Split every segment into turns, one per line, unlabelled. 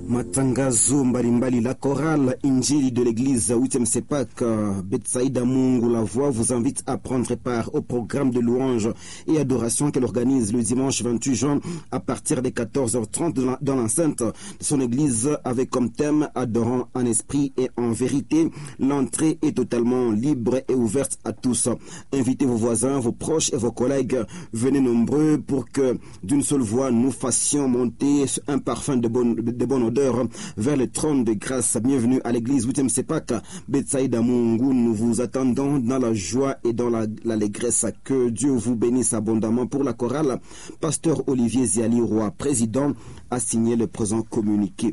Matangazo mbalimbali. La chorale Injili de l'église 8e Sepak Betsaïda Mungu La Voix vous invite à prendre part au programme de louange et adoration qu'elle organise le dimanche 28 juin à partir des 14h30 dans l'enceinte de son église avec comme thème Adorant en esprit et en vérité. L'entrée est totalement libre et ouverte à tous. Invitez vos voisins, vos proches et vos collègues. Venez nombreux pour que d'une seule voix nous fassions monter un parfum de bonne, de bonne odeur vers le trône de grâce. Bienvenue à l'église 8e Sepak Betsaïda Mungu. Nous vous attendons dans la joie et dans l'allégresse. La, que Dieu vous bénisse abondamment pour la chorale. Pasteur Olivier Ziali Roy, président, a signé le présent communiqué.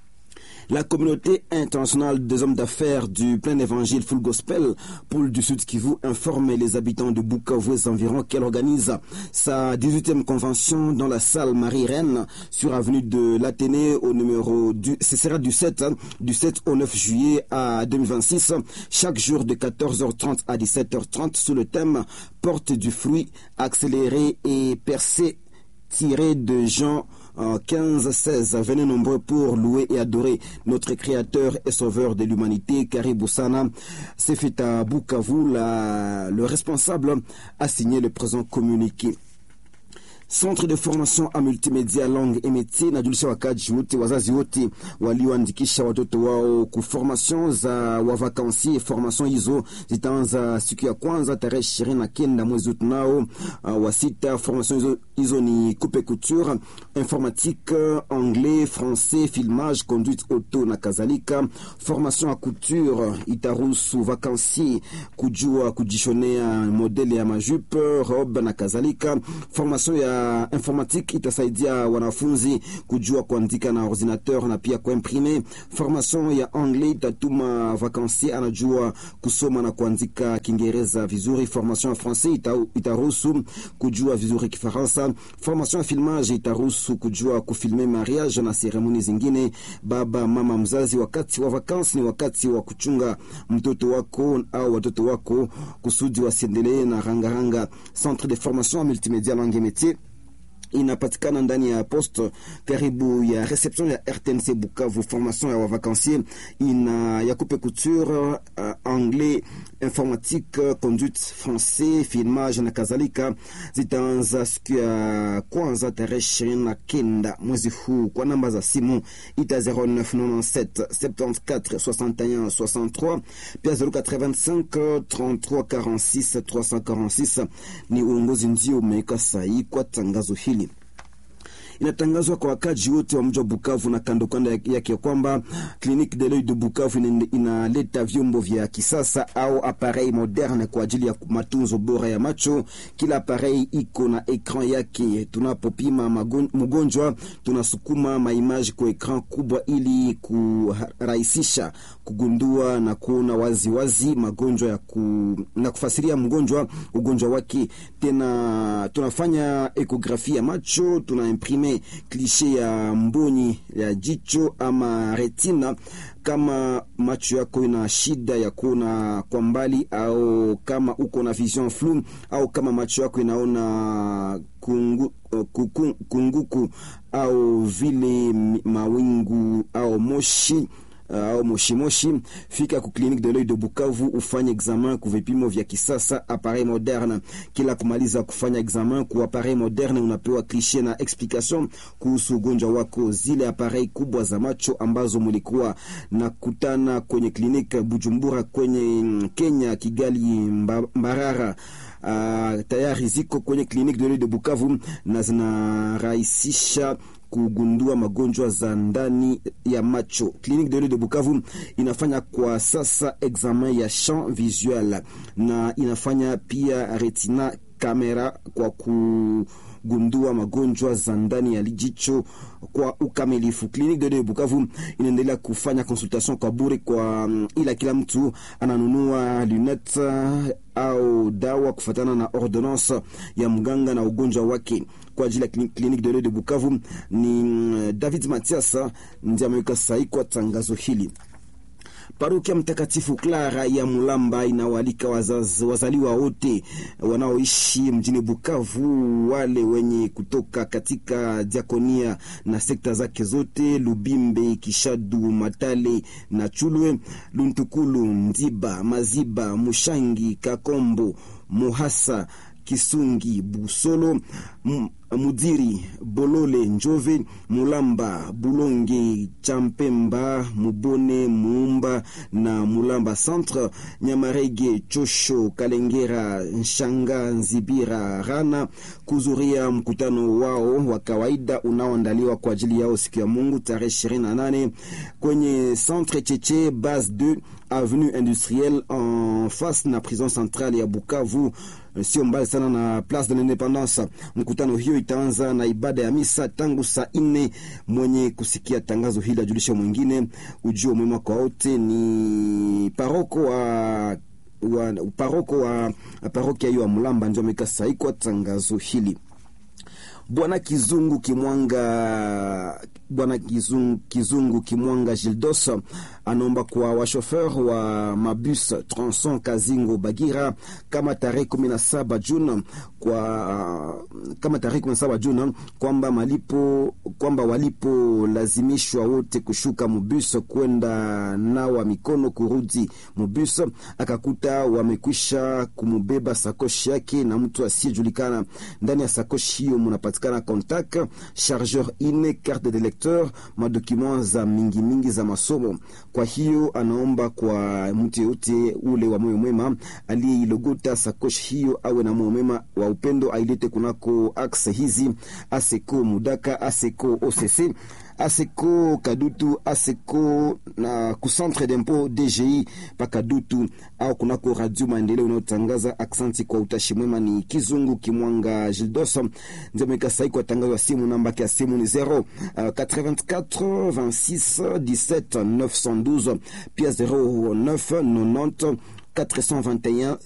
La communauté internationale des hommes d'affaires du plein évangile Full Gospel, Pôle du Sud Kivu, informe les habitants de Bukavu et environ qu'elle organise sa 18e convention dans la salle Marie-Reine sur avenue de l'Athénée au numéro du, ce sera du 7, hein, du 7 au 9 juillet à 2026, chaque jour de 14h30 à 17h30 sous le thème Porte du fruit accéléré et percé tiré de Jean 15-16. Venez nombreux pour louer et adorer notre Créateur et Sauveur de l'humanité, Karibou Sana. C'est fait à Bukavu. La, le responsable a signé le présent communiqué. Centre de formation a multimedia langue et métier najulisha wakaji wote wazazi wote walioandikisha watoto wao ku formation za wavakansi. Formation hizo zitaanza siku ya kwanza tarehe ishirini na kenda mwezi tunao uh, wa sita. Formation hizo, hizo ni coupe couture, informatique, anglais, français, filmage, conduite auto na kadhalika. Formation ya couture itaruhusu vakansi kujua kujishonea modele ya majupe, robe na kadhalika. Formation ya informatique itasaidia wanafunzi kujua kuandika na ordinateur na pia kuimprime. Formation ya anglais itatuma vakansi anajua kusoma na kuandika Kiingereza vizuri. Formation ya français itaruhusu kujua vizuri Kifaransa. Formation ya filmage itaruhusu kujua kufilme mariage na seremoni zingine. Baba mama mzazi, wakati wa vakansi ni wakati wa kuchunga mtoto wako au watoto wako kusudi wasiendelee na rangaranga. Centre de formation multimedia langue métier inapatikana ndani ya poste karibu ya reception ya RTNC Bukavu. Formation ya wavakansier ina ya coupe couture, uh, anglais, informatique, conduite, français, filmage na kadhalika. Zitaanza siku ya kwanza tarehe ishirini na kenda mwezi huu. Kwa namba za simu ita 0997 74 61 63 pia 085 33 46 346. Ni uongozi ndio umeweka sahihi kwa tangazo hili inatangazwa kwa wakaji wote wa mji wa Bukavu na kando kando yake ya kwamba Clinique de l'Oeil de Bukavu inaleta vyombo vya kisasa au appareil moderne kwa ajili ya matunzo bora ya macho. Kila appareil iko na ekran yake. Tunapopima mgonjwa, tunasukuma maimaji kwa ekran kubwa ili kurahisisha kugundua na kuona wazi wazi magonjwa ya ku, na kufasiria mgonjwa ugonjwa wake. Tena tunafanya ekografia ya macho, tuna imprime klishe ya mboni ya jicho ama retina, kama macho yako ina shida ya kuona kwa mbali, au kama uko na vision flu, au kama macho yako inaona kungu, kungu, kunguku au vile mawingu au moshi au uh, moshimoshi, fika ku Clinique de l'Oeil de Bukavu ufanye examen ku vipimo vya kisasa, appareil moderne. Kila kumaliza kufanya examen ku appareil moderne, unapewa klishe na explication kuhusu ugonjwa wako. Zile appareil kubwa za macho ambazo mulikuwa na kutana kwenye kliniki Bujumbura, kwenye Kenya, Kigali, Mbarara Uh, tayari ziko kwenye Clinique de l'Oeil de Bukavu na zinarahisisha kugundua magonjwa za ndani ya macho. Clinique de l'Oeil de Bukavu inafanya kwa sasa examen ya champ visuel na inafanya pia retina kamera kwa kugundua magonjwa za ndani ya jicho kwa ukamilifu. Clinique de l'Oeil de Bukavu inaendelea kufanya consultation kwa bure kwa ila kila mtu ananunua lunette au dawa kufatana na ordonnance ya mganga na ugonjwa wake. Kwa ajili ya Clinique de l'Oeil de Bukavu ni David Matias ndiye ameweka sahihi kwa tangazo hili. Parokia Mtakatifu Clara ya Mulamba inawalika wazaliwa wote wanaoishi mjini Bukavu, wale wenye kutoka katika diakonia na sekta zake zote: Lubimbe, Kishadu, Matale na Chulwe, Luntukulu, Ndiba, Maziba, Mushangi, Kakombo, Muhasa, Kisungi, Busolo, Mudiri, Bolole, Njove, Mulamba, Bulonge, Champemba, Mubone, Muumba na Mulamba Centre, Nyamarege, Chosho, Kalengera, Nshanga, Nzibira, Rana kuzuria mkutano wao wa kawaida unaoandaliwa kwa ajili yao siku ya Mungu tarehe 28 kwenye Centre Cheche base 2 avenue industrielle en face na prison centrale ya Bukavu sio mbali sana na Place de l'Independance. Mkutano hiyo itaanza na ibada ya misa tangu saa nne. Mwenye kusikia tangazo hili ajulisha mwingine. Ujio mwema kwa wote. Ni paroko wa wa paroko wa parokia hiyo ya Mulamba ndio ameka sahi kwa tangazo hili. Bwana Kizungu Kimwanga, Bwana Kizungu, Kizungu Kimwanga Gildos anaomba kwa washofer wa mabus Tronson Kazingo Bagira kama tarehe kumi na saba Juni kwa kama tarehe kumi na saba Juni kwamba malipo kwamba walipolazimishwa wote kushuka mubus kwenda nawa mikono kurudi mubus, akakuta wamekwisha kumubeba sakoshi yake na mtu asiyejulikana. Ndani ya sakoshi hiyo munapatikana contact, chargeur ine, carte de lecteur, madokuma za mingi mingi za masomo. Kwa hiyo anaomba kwa mtu yote ule wa moyo mwema aliyeilogota sakoshi hiyo awe na moyo mwema wa upendo, ailete kunako axe hizi aseko Mudaka, aseko OCC aseko Kadutu, aseko na kucentre dempo DGI pa Kadutu au kunako radio maendeleo unayotangaza. Aksanti kwa utashi mwema. Ni Kizungu Kimwanga Gildos ndio meka sahi kwa tangazo ya simu. Namba ya simu ni 0 uh, 84 26 17 912 pia 09 90 421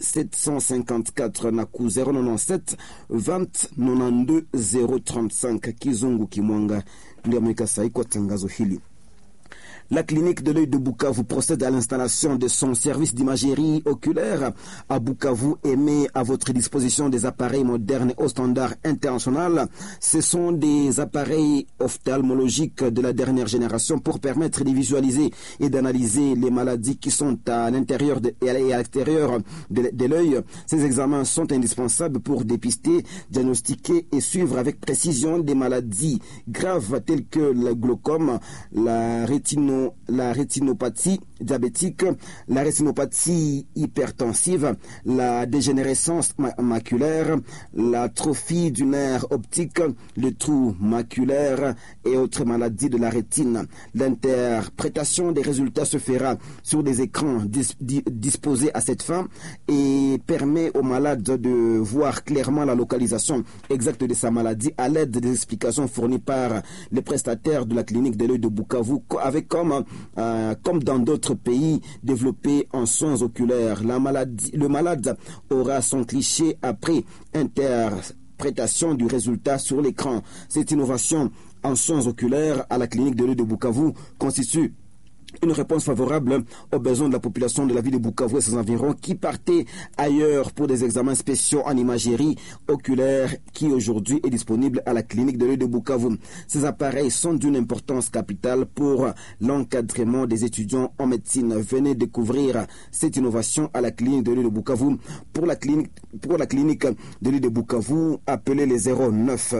754 na ku 097 20 92 035. Kizungu Kimwanga ndio ameweka sahi kwa tangazo hili. La clinique de l'œil de Bukavu procède à l'installation de son service d'imagerie oculaire à Bukavu et met à votre disposition des appareils modernes au standard international. Ce sont des appareils ophtalmologiques de la dernière génération pour permettre de visualiser et d'analyser les maladies qui sont à l'intérieur et à l'extérieur de, de l'œil. Ces examens sont indispensables pour dépister, diagnostiquer et suivre avec précision des maladies graves telles que le glaucome, la rétino la rétinopathie diabétique, la rétinopathie hypertensive, la dégénérescence ma maculaire, l'atrophie du nerf optique, le trou maculaire et autres maladies de la rétine. L'interprétation des résultats se fera sur des écrans dis disposés à cette fin et permet aux malades de voir clairement la localisation exacte de sa maladie à l'aide des explications fournies par les prestataires de la clinique de l'œil de Bukavu avec comme euh, comme dans d'autres pays développés en soins oculaires. La maladie, le malade aura son cliché après interprétation du résultat sur l'écran. Cette innovation en soins oculaires à la clinique de l'œil de Bukavu constitue une réponse favorable aux besoins de la population de la ville de Bukavu et ses environs qui partaient ailleurs pour des examens spéciaux en imagerie oculaire qui aujourd'hui est disponible à la clinique de l'œil de Bukavu. Ces appareils sont d'une importance capitale pour l'encadrement des étudiants en médecine. Venez découvrir cette innovation à la clinique de l'œil de Bukavu. Pour la clinique, pour la clinique de l'œil de Bukavu, appelez les 09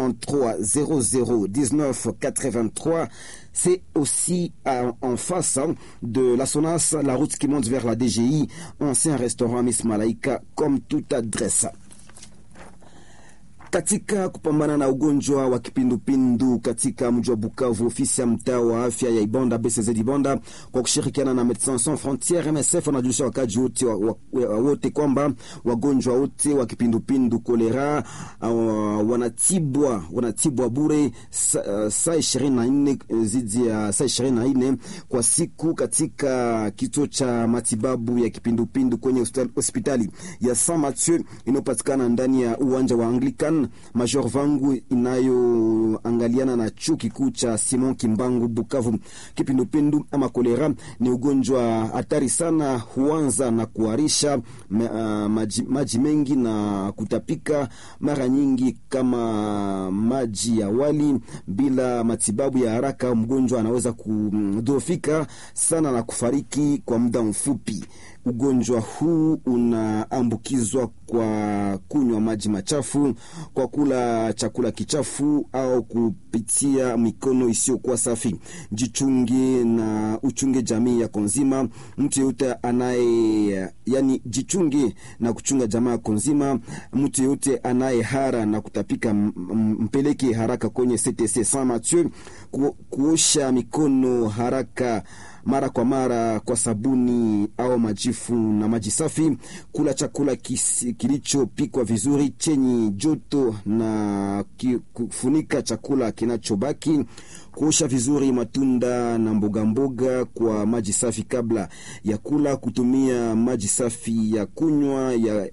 93 00 19 83 c'est aussi en face de la SONAS, la route qui monte vers la DGI, ancien restaurant Miss Malaika, comme toute adresse. Katika kupambana na ugonjwa wa kipindupindu katika mji wa Bukavu, ofisi ya mtaa wa afya ya Ibonda BCZ Ibonda kwa kushirikiana na Medecins Sans Frontieres MSF wanajulisha wakaji wote wote kwamba wagonjwa wote wa kipindupindu kolera uh, wanatibwa wanatibwa bure saa ishirini na nne zidi ya saa ishirini na nne kwa siku katika kituo cha matibabu ya kipindupindu kwenye hospitali ya Saint Mathieu inayopatikana ndani ya uwanja wa Anglican Sultan Major Vangu inayoangaliana na chuo kikuu cha Simon Kimbangu Bukavu. Kipindupindu ama kolera ni ugonjwa hatari sana, huanza na kuharisha maji, maji mengi na kutapika mara nyingi kama maji ya wali. Bila matibabu ya haraka, mgonjwa anaweza kudhoofika sana na kufariki kwa muda mfupi. Ugonjwa huu unaambukizwa kwa kunywa maji machafu, kwa kula chakula kichafu au kupitia mikono isiyokuwa safi. Jichunge na uchunge jamii yako nzima. Mtu yeyote anaye yani, jichunge na kuchunga jamaa yako nzima. Mtu yeyote anaye hara na kutapika, mpeleke haraka kwenye CTC Saint Mathieu. Ku, kuosha mikono haraka mara kwa mara kwa sabuni au majifu na maji safi. Kula chakula kilichopikwa vizuri chenye joto na kufunika chakula kinachobaki. Kuosha vizuri matunda na mboga mboga kwa maji safi kabla ya kula. Kutumia maji safi ya kunywa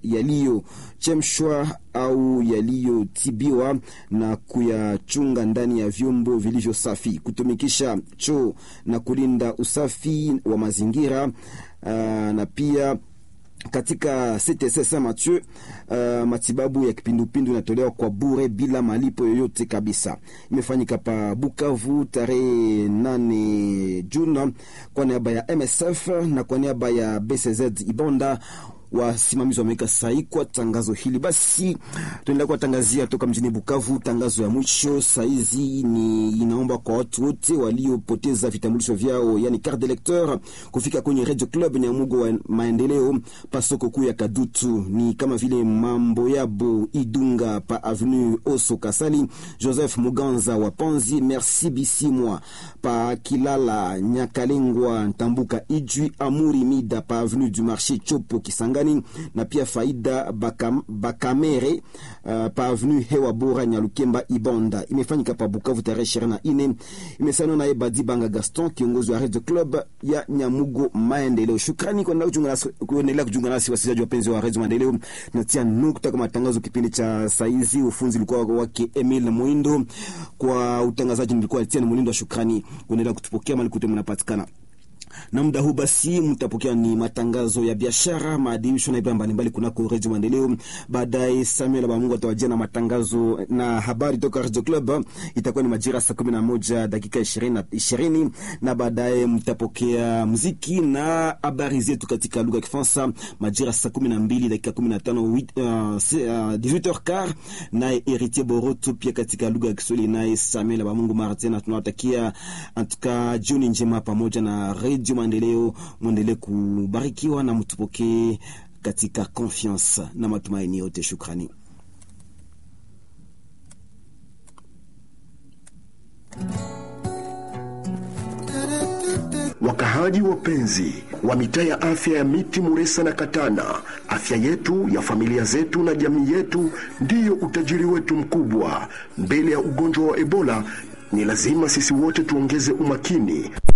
yaliyochemshwa au yaliyotibiwa na kuyachunga ndani ya vyombo vilivyo safi. Kutumikisha choo na kulinda usafi wa mazingira uh, na pia katika CTC Saint Mathieu uh, matibabu ya kipindupindu inatolewa kwa bure bila malipo yoyote kabisa. Imefanyika pa Bukavu tarehe nane Juni kwa niaba ya MSF na kwa niaba ya BCZ Ibonda wasimamizi wameweka sahi kwa tangazo hili. Basi tunaendelea kuwatangazia toka mjini Bukavu. Tangazo ya mwisho saizi ni inaomba kwa watu wote waliopoteza vitambulisho vyao, yani carte d'electeur, kufika kwenye Radio Club Nyamugo wa maendeleo pasoko kuu ya Kadutu, ni kama vile mambo yabo Idunga pa avenue Oso Kasali, Joseph Muganza wa Panzi, Merci Bisimwa pa Kilala Nyakalengwa Ntambuka Ijwi, Amuri Mida pa avenue du Marché Chopo Kisanga na pia Faida Bakam, Bakamere uh, pa avenue Hewa Bora Nyalukemba Ibonda. Imefanyika pa Bukavu tarehe ishirini na nne. Imesainiwa naye Badi Banga Gaston, kiongozi wa Radio Club ya Nyamugo Maendeleo. Shukrani kuendelea kujiunga nasi wasikilizaji wapenzi wa Radio Maendeleo. Natia nukta kwa matangazo kipindi cha saizi. Ufunzi ulikuwa wake Emil Mwindo, kwa utangazaji nilikuwa Etienne Mulindo. Shukrani kuendelea kutupokea mali kutoka mnapatikana na muda huu basi mtapokea ni matangazo ya biashara, maadhimisho na ibada mbalimbali kunako Redio Maendeleo. Baadaye Samuel Bamungu atawajia na matangazo na habari toka Radio Club, itakuwa ni majira saa kumi na moja dakika ishirini na ishirini na baadaye mtapokea muziki na habari zetu katika lugha ya Kifaransa majira saa kumi na mbili dakika kumi na tano uh, 18h15 naye Heritier Boroto pia katika lugha ya Kiswahili naye Samuel Bamungu mara tena tunawatakia antuka jioni njema pamoja na Radio Maendeleo, mwendelee kubarikiwa na mtupokee katika confiance na matumaini yote. Shukrani.
Wakahaji wapenzi wa mitaa ya afya ya Miti, Muresa na Katana, afya yetu ya familia zetu na jamii yetu ndiyo utajiri wetu mkubwa. Mbele ya ugonjwa wa Ebola ni lazima sisi wote tuongeze umakini